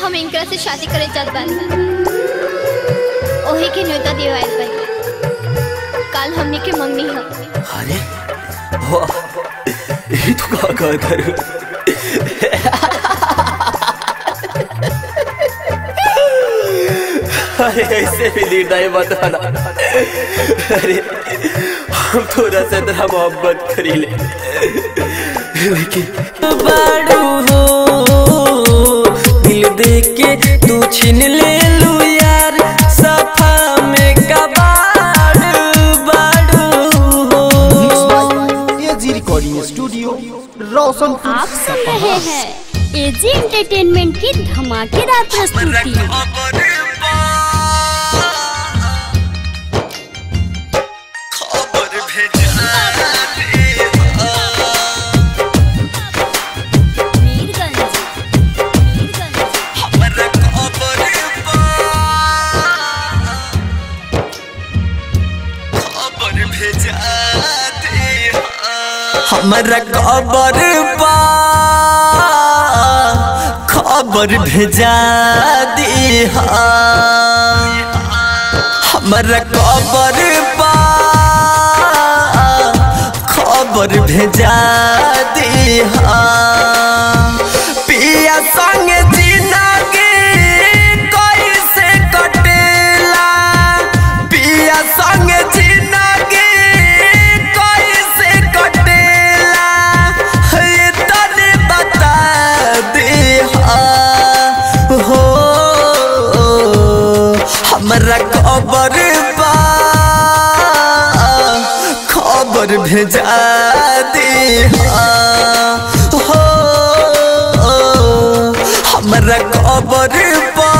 हम इनकरा से शादी करे चाहत बानी ओही के न्योता दिवाइल बानी काल हमने के मंगनी है अरे वाह ये तो का का करू अरे ऐसे भी लीड नहीं बताना अरे हम थोड़ा सा तेरा मोहब्बत करी ले लेकिन बाड़ू हो दिल दे के तू छीन ले लू यार सफा में कबाड़ बाड़ू हो एजी रिकॉर्डिंग स्टूडियो रोशनपुर आप सुन रहे हैं एजी एंटरटेनमेंट की धमाकेदार प्रस्तुति मीरगंज मीरगंज हमरा खबर पा खबर भेजा दी हमरा खबर पा खबर भेजा दी पिया संग जिंदगी कैसे कटेला पिया संग जिंदगी कैसे कटेला ये तने बता दे हो हमरा खबर बा खबर भेजा दे हो हमरा खबर बा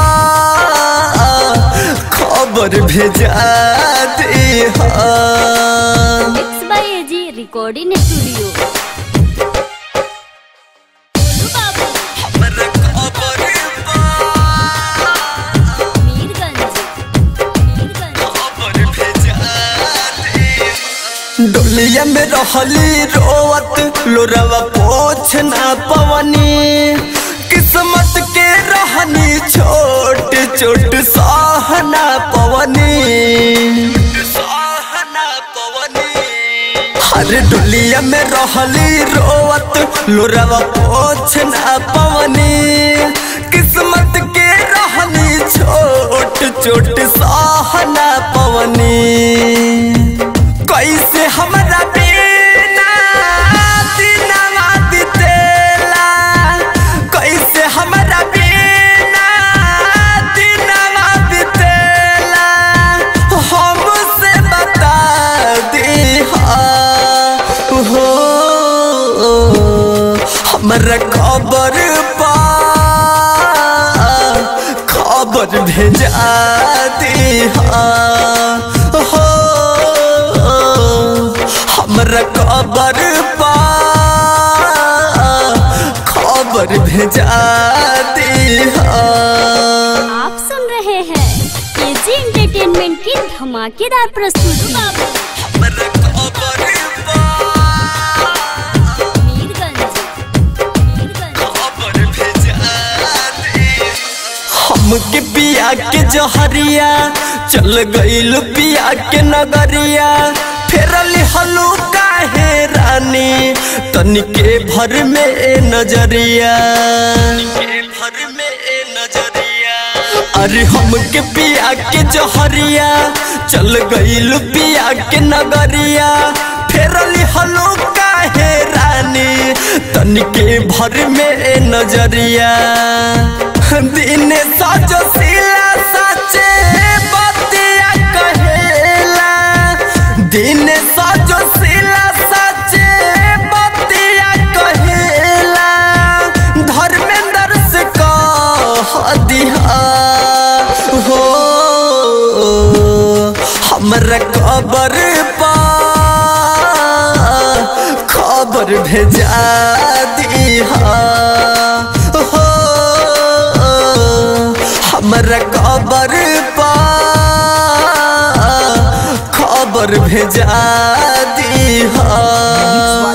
खबर भेजा दे mix by AG recording studio हमरा खबर बा मीरगंज मीरगंज खबर भेजा दे डोलिया में रहली रोवत लोरवा पोछ ना पवनी किस्मत के रहनी छोट छोट सहना पवनी सहना पवनी हर डोलिया में रहली रोवत लोरवा पोछ ना पवनी किस्मत के रहनी छोट छोट सहना पवनी कैसे हमरा बिना दिनवा बितेला कैसे हमरा बिना दिनवा बितेला हमसे बता दी हो हमरा खबर पा खबर भेजा दी हो हमरा खबर पा खबर भेजा दी आप सुन रहे हैं एजी एंटरटेनमेंट की धमाकेदार प्रस्तुति हमरा खबर पा मीरगंज मीरगंज खबर भेजा दी हमके पिया के जहरिया चल गईल पिया के नगरिया फेरली हलू काहे रानी तनिके भर में नजरिया भर में नजरिया अरे हमके पिया के जहरिया चल गईल पिया के नगरिया फेरली हलू काहे रानी तनिके भर में नजरिया दिन सजो सिला सचे बतिया कहेला दिन सजो सिला सचे बतिया कहेला धर्मेंद्र से कह दिहा हो हमरा खबर पा खबर भेजा दिहा हो हमरा खबर पा खबर भेजा दिहा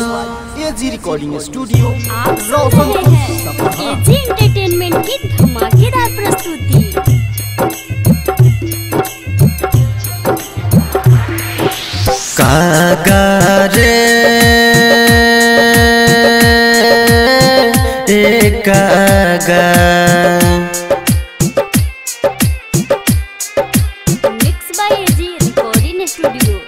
एजी रिकॉर्डिंग स्टूडियो आप सुन रहे हैं एजी एंटरटेनमेंट की धमाकेदार कागा mix by AG recording studio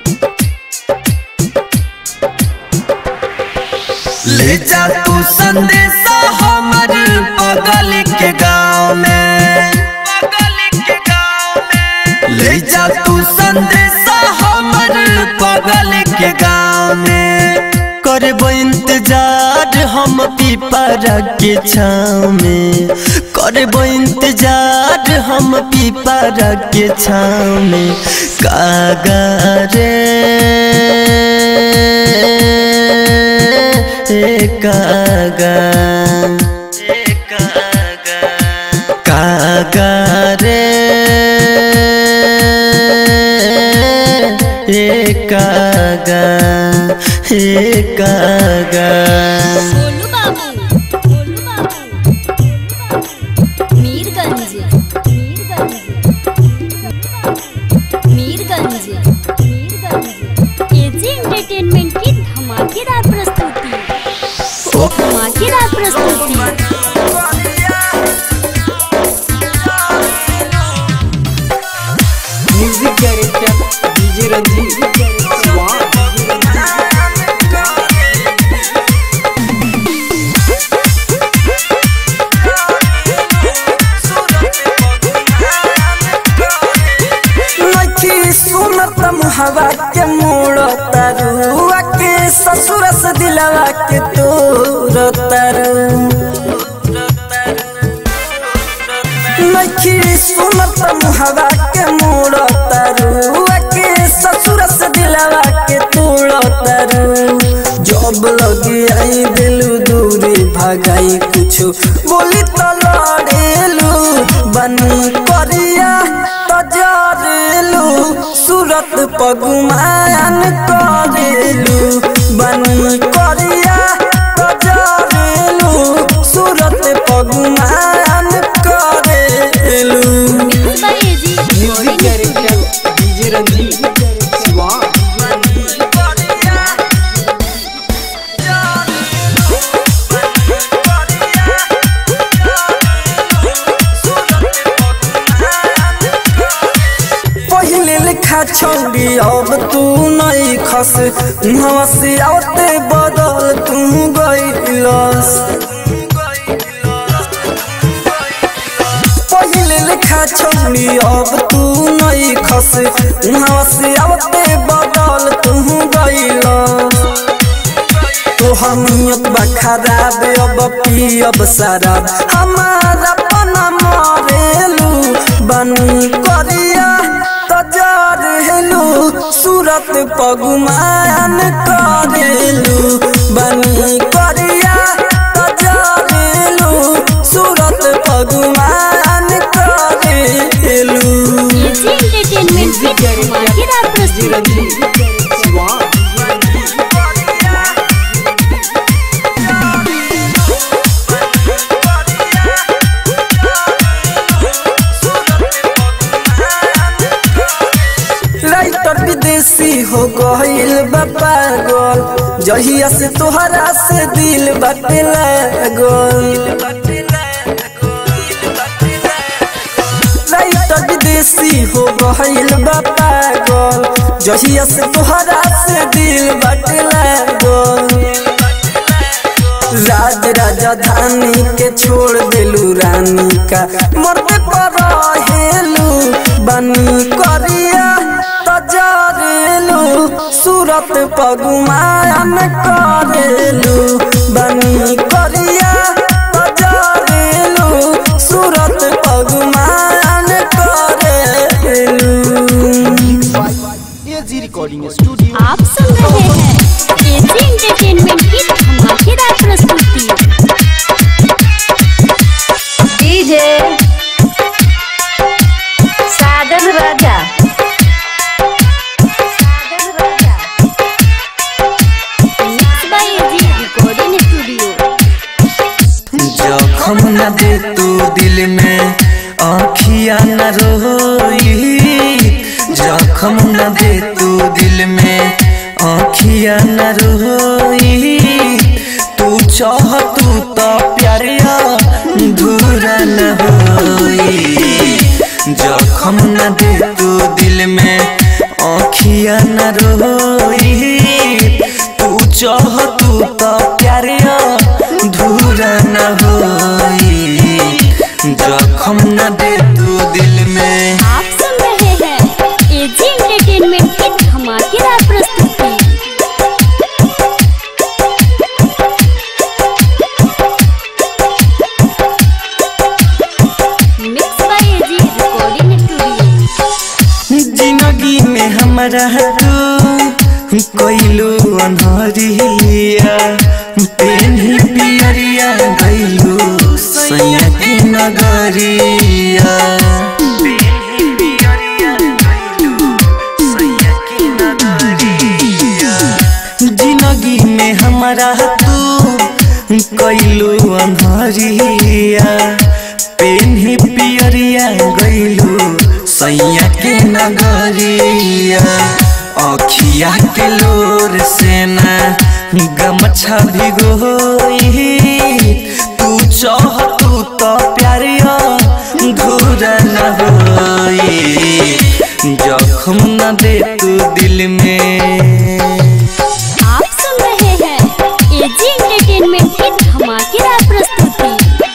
ले जा तू संदेशा हमर बगल के गाँव में ले जा तू संदेशा हमर बगल के गाँव में करबो इंतजार हम पीपरा के छाँव में करबो इंतजार हम पीपरा के छाँव में कागा रे कागा कागा रे ए कागा हे कागा गोलू बाबू गोलू बाबू मीरगंज मीरगंज मीरगंज मीरगंज एजी एंटरटेनमेंट की धमाकेदार प्रस्तुति धमाकेदार प्रस्तुति म्यूजिक डायरेक्टर डीजे रंजीत नखी सुनत मुहवा के मोड़ तरुआ के ससुर से दिलवा के तोर तरु नखी सुनत मुहवा के मोड़ तरुआ के ससुर से दिलवा के तोड़ तरु जब लगी आई दिलू दूरी भगाई कुछ बोली तो लड़ेलू बनी करिया तो जरेलू सूरत पगुमान करेलू बनी करिया तो जरेलू सूरत पगुमान करेलू mix by AG music director DJ Ranjit Siwan पहले लिखा छौड़ी अब तू नहीं खस नवा से आते बदल तू गईलस पहले लिखा छौड़ी अब तू नहीं खस नवा से आते बदल तू गईलस तो हमियत बा खराब अब पियब शराब हमारा पना मरेलू बनी करिया तो जरेलू सूरत पगुमान करेलू बनी करिया तो जरेलू सूरत पगुमान करेलू एजी एंटरटेनमेंट की धमाकेदार डीजे प्रस्तुति रंजीत शिवान राइटर विदेशी हो गईल बा पागल जहिया से तोहरा से दिल बाटे लागल राइटर विदेशी हो गईल बा पागल जहिया से तोहरा से दिल बाटे लागल राज राजधानी के छोड़ देलू रानी का मरते पर हेलू बनी करिया तजरेलू सूरत पगुमान करेलू बनी करिया तजरेलू सूरत पगुमान करेलू एजी रिकॉर्डिंग स्टूडियो आप सुन रहे हैं एजी एंटरटेनमेंट की धमाकेदार प्रस्तुति DJ Sajan Raja mix by AG recording studio जखम न दे तू दिल में आखिया न रोई जखम न दे तू दिल में आखिया न रोई तू चाह तू तो प्यारिया जखम न दे तू दिल में आँखिया न रोई तू चाह तू तो प्यारे धूरा न होई जखम न दे तू दिल में आप सुन रहे हैं एजी एंटरटेनमेंट की धमाकेदार प्रस्तुति mix by AG recording studio जिंदगी में हमारा तू कोइलू अनहरिया पेन्ही पियरिया गइलू सैया की नगरिया जिंदगी में हमारा तू कैलू अनहरिया पेन्ही पियरिया गइलू सैया के नगरिया अखिया के लोर से ना गमछा भिगोई तू चाह तू तो प्यारिया घूरा न होई जखम न दे तू दिल में आप सुन रहे हैं एजी एंटरटेनमेंट की धमाकेदार प्रस्तुति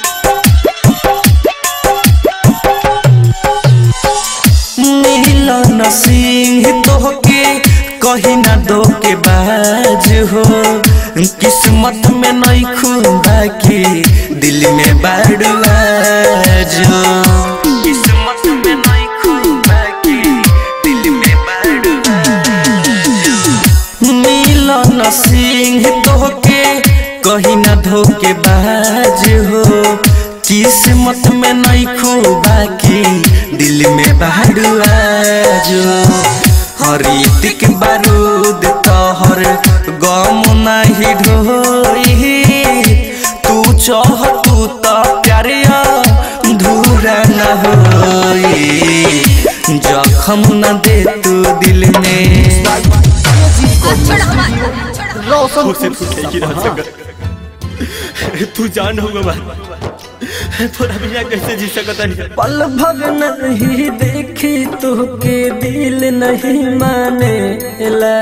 मिलन सिंह तोहके कहीं ना दो के बाज हो किस्मत में नहीं खुदा की दिल में बाड़ुआज हो किस्मत में नहीं खुदा की दिल में बाड़ुआज मिलन सिंह तोहके कहीं ना धोके बाज हो किस्मत में नहीं खूबा की दिल में बाड़ुआज हरितिक बारूद तोहर गम नहीं ढोई तू चाह तू तो प्यारिया धूरा न होई जखम न दे तू दिल में रोशन से तू ठीक ही रह सकर तू जान होगा बात थोड़ा बिना कैसे जी सकता नहीं पल भर नहीं देखी तुहके दिल नहीं माने ला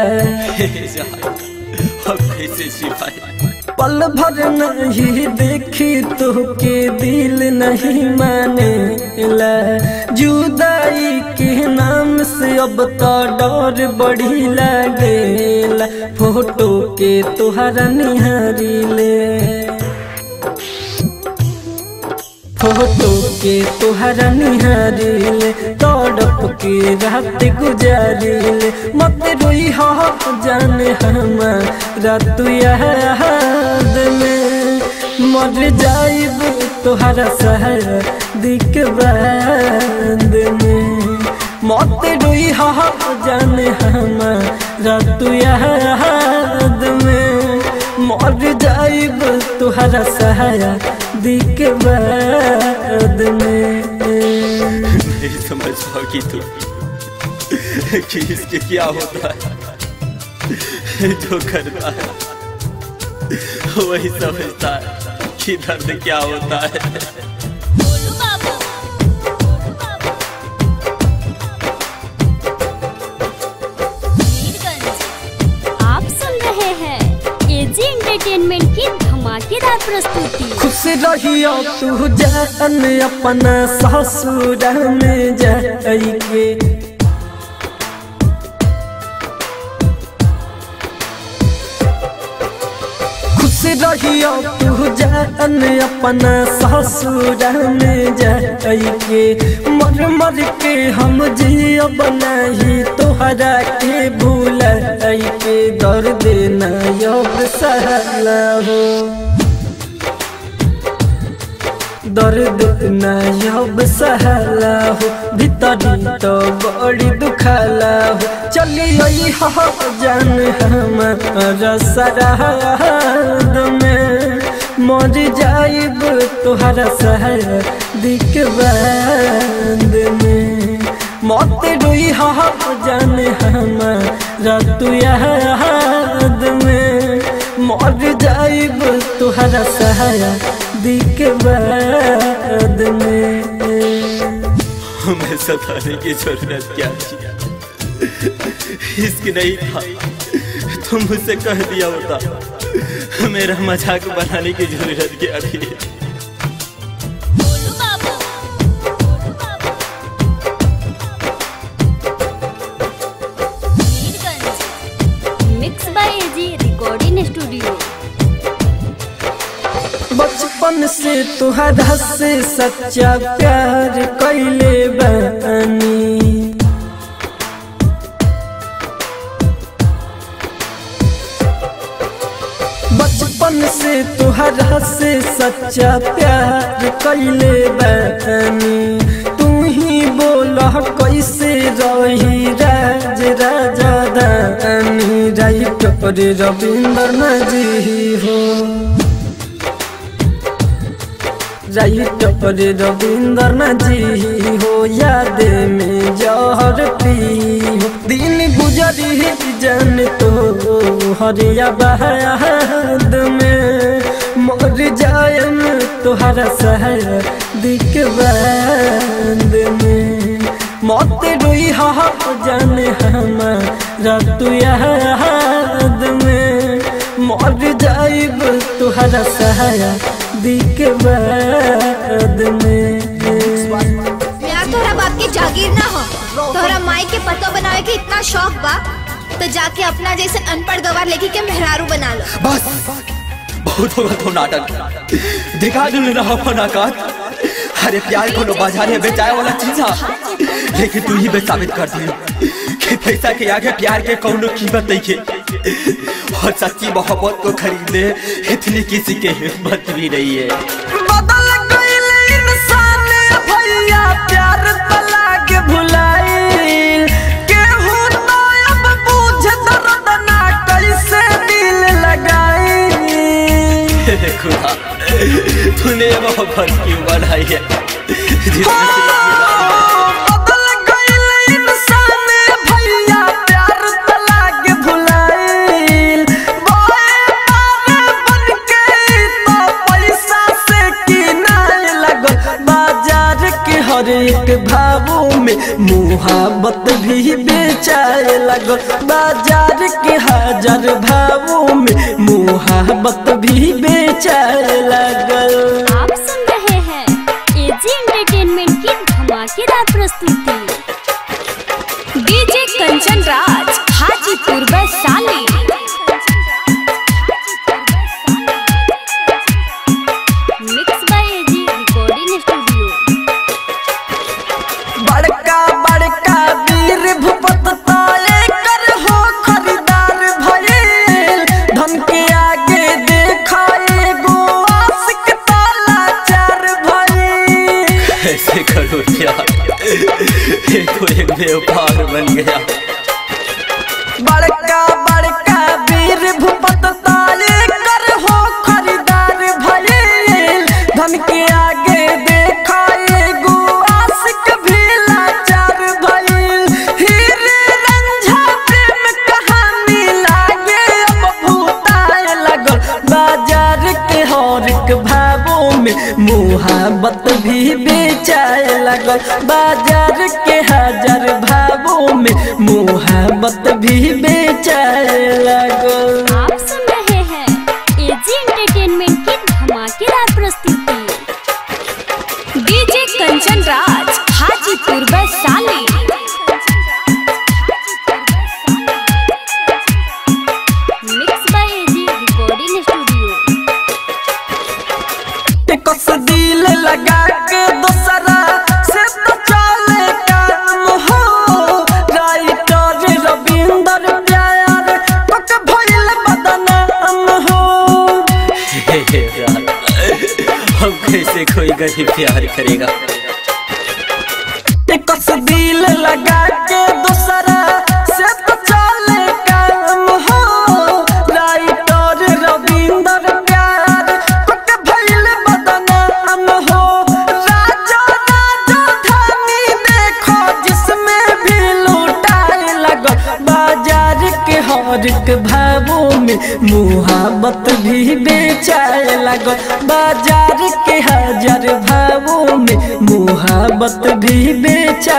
अब कैसे सिपाही पल भर नहीं देखी तुहके दिल नहीं माने ला जुदाई के नाम से अब तो डर बड़ी लागेला फोटो के तुहरा निहारी ले फोटो के तुहरा निहारिल तड़प के रात गुजारिल मत रोई हो जाने हमारा तू याद में मर जाइब तुहरा सहर दिक बाद में मत रोई हो जाने हमारा तू याद में मर जाइब तुहरा सहारा दिक बाद में नहीं समझ पाओगी तू कि इसके क्या होता है जो करता है वही समझता है कि दर्द क्या होता है आप सुन रहे हैं एजी एंटरटेनमेंट की धमाकेदार प्रस्तुति खुश रहियो तू जान अपना ससुर में जाइके खुश रहियो तू जान अपना ससुर में जाइके मर मर के हम जियब नहीं तोहरा के भूल के दर्द न योग सहला हो दर्द नयब सहला हो भीतरी तो बड़ी दुखला हो चलिए हो जान हमारा सराद में मर जाइब तुहरा सहर दिक बाद में मत रोई हो जान हमारा तू याद में मर जाइब तुहरा सहारा दिक बाद में तुम्हें सताने की जरूरत क्या थी इश्क नहीं था तुम मुझसे कह दिया होता मेरा मजाक बनाने की जरूरत क्या थी mix by AG recording studio बचपन से तुहरा से सच्चा प्यार कैले बानी बचपन से तुहरा से सच्चा प्यार कैले बानी तू ही बोला कैसे रही राज राजा दानी राइट पर रविंद्र नजी हो राइट पर रविंद्र जी हो याद में जहर पी हो दिन गुजरी जन तो हरिया बहाद में मर जायम तुहरा सहर दिख बाद में मौत रोई हा जाने हमारा तू याद में मर जाइब तुहरा सहाया दिख बाद में मेरा तोहरा बाप के जागीर ना हो तोहरा माई के पतो बनावे के इतना शौक बा तो जाके अपना जैसे अनपढ़ गवार लेके के मेहरारू बना लो बस बहुत होगा तो नाटक दिखा दू ना अपन औकात अरे प्यार को बाजार में बेचाए वाला चीज है लेकिन तू ही बे साबित कर दी कि पैसा के आगे प्यार के कौनो कीमत नहीं है और सच्ची मोहब्बत को खरीदने इतनी किसी के हिम्मत भी नहीं है बदल गइल इंसान भैया प्यार तला के भुलाइल केहू तो अब बुझ दर्द ना कैसे दिल लगाई हे खुदा तूने मोहब्बत क्यों बनाई है जिसमें से बदल गइल इंसान भैया प्यार तला के भुलाइल बोए पारे बन के तो पैसा से किनाए लगल बाजार के हर एक भावों में मुहाबत भी बेचाए लगल बाजार के हजार भावों में मुहाबत भी बेचाए लगल आप सुन रहे हैं एजी एंटरटेनमेंट की धमाकेदार प्रस्तुति DJ Kanchan Raj Hajipur Vaishali mix by AG recording studio बड़का बड़का वीर भूपत ताले कर हो खरीदार भइल धन के आगे देखा एगो आशिक ताला चार भइल ऐसे करो क्या ये तो एक व्यापार बन गया बड़का बड़का वीर भूपत ताले कर हो खरीदार भइल धन के आगे देखा एगो आशिक भी लाचार भइल हीरे रंझा प्रेम कहानी लागे अब भूताए लगल बाजार के हर एक भावों में मुहाबत भी बेचाए लगल बाजार के हजार भावों में मुहाबत भी बेचाए लगल आप सुन रहे हैं एजी एंटरटेनमेंट की धमाकेदार प्रस्तुति DJ Kanchan Raj Hajipur Vaishali mix by AG recording studio कस दिल लगा के दोसरा से तो चले काम हो राइटर रविंदर प्यार पक भइल बदनाम हो हे हे यार, हम कैसे कोई गरीब प्यार करेगा कस दिल लगा के दोसरा से तो चले काम हो राइटर रविंदर प्यार पक भइल बदनाम हो राजा राजा धानी देखो जिसमें भी लूटाए लगो बाजार के हर एक भावों में मुहाबत भी बेचाए लगो बाजार के हजार भावों में मुहाबत भी बेचाए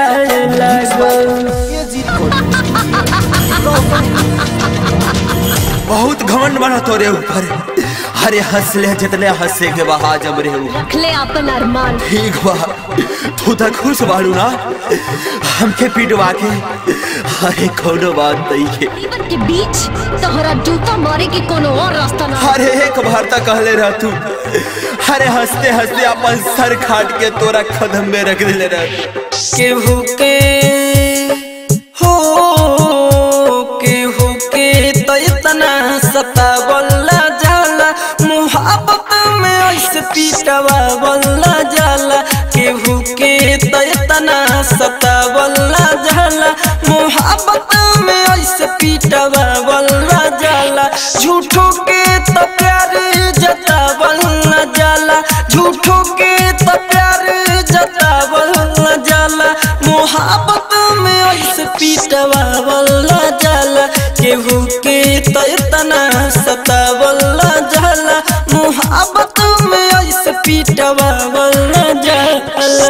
बहुत घमंड बना तोरे ऊपर अरे हंस ले जितने हंसे के बहा जब रे ऊ। रख ले अपन अरमान ठीक बा तू तो खुश बाड़ू ना हमके पिटवा के अरे कोनो बात नहीं है जीवन के बीच तोहरा जूता मारे के कोनो और रास्ता ना अरे एक बार तक कहले रह तू अरे हंसते हंसते अपन सर खाट के तोरा कदम में रख दिले रह केहू के हो केहू के तो इतना सतावला जाला मुहब्बत में ऐसे पीटवावला जाला केहू के तो इतना सतावला जाला मुहब्बत में ऐसे पीटवावला जाला झूठों के तो प्यार जतावला जाला झूठों के तो प्यार जतावला जाला मोहब्बत में ऐसे पीटवावला जाला केहू के तो इतना सतावला जाला मोहब्बत में ऐसे पीटवावला जाला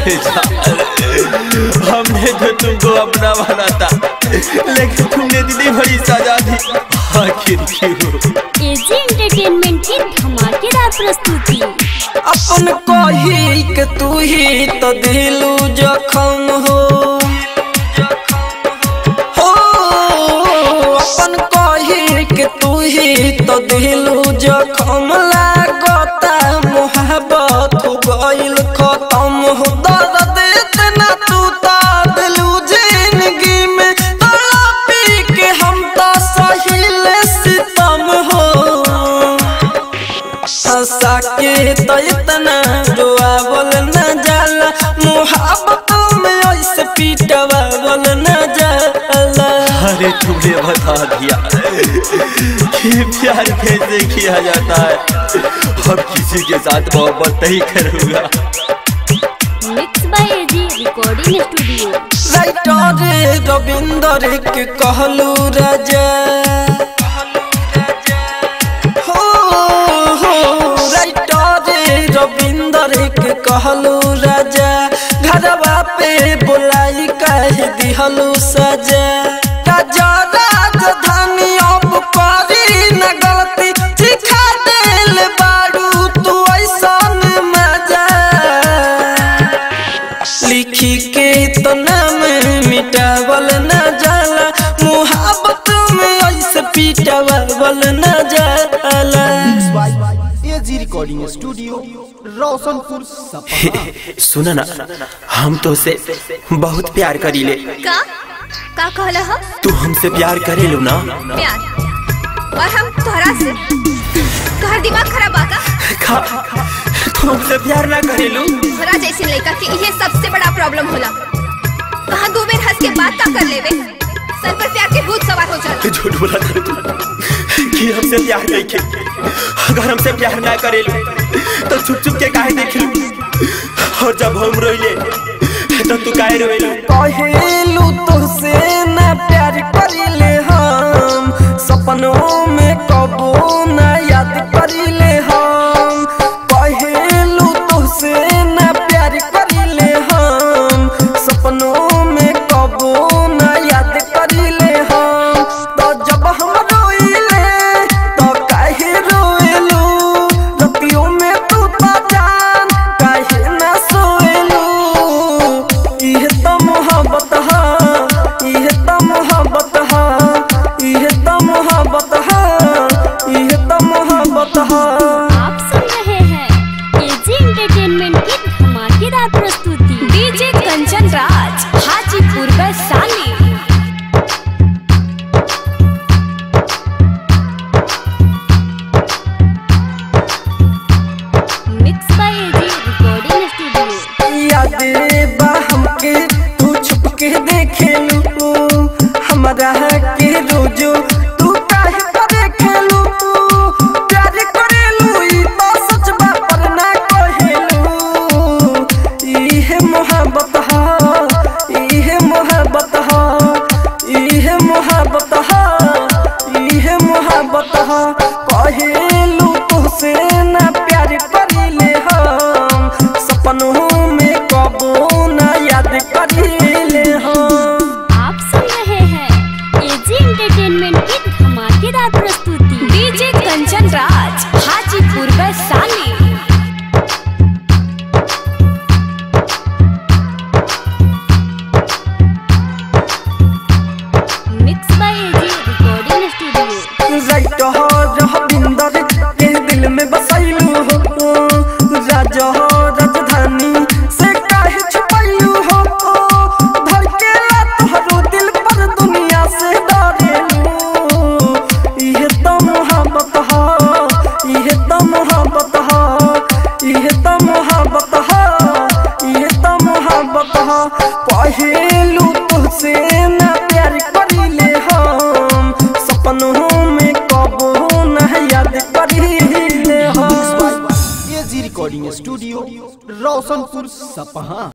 हमने तो तुमको अपना बना था लेकिन तुमने दीदी बड़ी सजा दी आखिर क्यों एजी एंटरटेनमेंट की धमाकेदार प्रस्तुति अपन कही के तू ही तो दिलू जखम हो हो अपन कही के तू ही तो दिलू जखम लागता मोहब्बत हो गइल खत्म हो दर्द इतना तू तो दिलू जिंदगी में तड़पी के हम तो सहिल सितम हो हंसा के तो इतना रोआवल न जाला मोहब्बत में ऐसे पीटवावल न जाला अरे तुमने बता दिया कि प्यार कैसे किया जाता है अब किसी के साथ मोहब्बत नहीं करूंगा mix by AG recording studio writer Ravinder के कहलू राजा हो हो राइटर रविंदर के कहलू राजा घरवा पे बुलाई कह दिहलू सजा राजा राजधानी अब करी न गलती सिखा दिल बारू तू ऐसन मजा लिखी के तो नाम मिटावल न जाला मुहब्बत में ऐसे पीटावल न जाला एजी रिकॉर्डिंग स्टूडियो रोशनपुर सपा सुना ना हम तो से बहुत प्यार करी ले का का कहला हम तू हमसे प्यार करे लो ना प्यार और हम तोहरा से तोहर दिमाग खराब आका खा तू हमसे प्यार ना करे लो तोहरा जैसे लड़का के ये सबसे बड़ा प्रॉब्लम होला कहाँ दो बेर हंस के बात का कर लेवे सर पर प्यार के भूत सवार हो जाला झूठ बोला था तू कि हमसे प्यार नहीं के अगर हमसे प्यार ना करे लो तो छुप छुप के काहे देख लो और जब हम रोइले तो तू काहे रोइलो कहेलू तुझसे ना प्यार करिले हम सपनों में कबो ना याद करिले हम कहेलू तुझसे ना प्यार करिले हम सपनों में कबो ना याद करिले हम तो जब हम रोइले तो काहे रोएलू रतियों में तू तो जान काहे ना सोएलू इहे त मोहब्बत हा इहे त मोहब्बत हा इहे त मोहब्बत हा इहे त मोहब्बत हा आप सुन रहे हैं एजी एंटरटेनमेंट की धमाकेदार प्रस्तुति DJ Kanchan Raj Hajipur Vaishali mix by AG recording studio यादे बा हमके तू छुप के देखेलू हमरा के रोजो तू काहे पर देखेलू प्यार करेलू ई तो सच बा पर ना कहेलू इहे मोहब्बत हा इहे मोहब्बत हा इहे मोहब्बत हा इहे मोहब्बत हा कहेलू तुझसे ना प्यार करिले हम सपनों में कबो ना याद करिले हम आप सुन रहे हैं एजी एंटरटेनमेंट की धमाकेदार प्रस्तुति तुमसे ना प्यार करिले हम सपनों में कबो ना याद करिले हम एजी रिकॉर्डिंग स्टूडियो रोशनपुर सपहा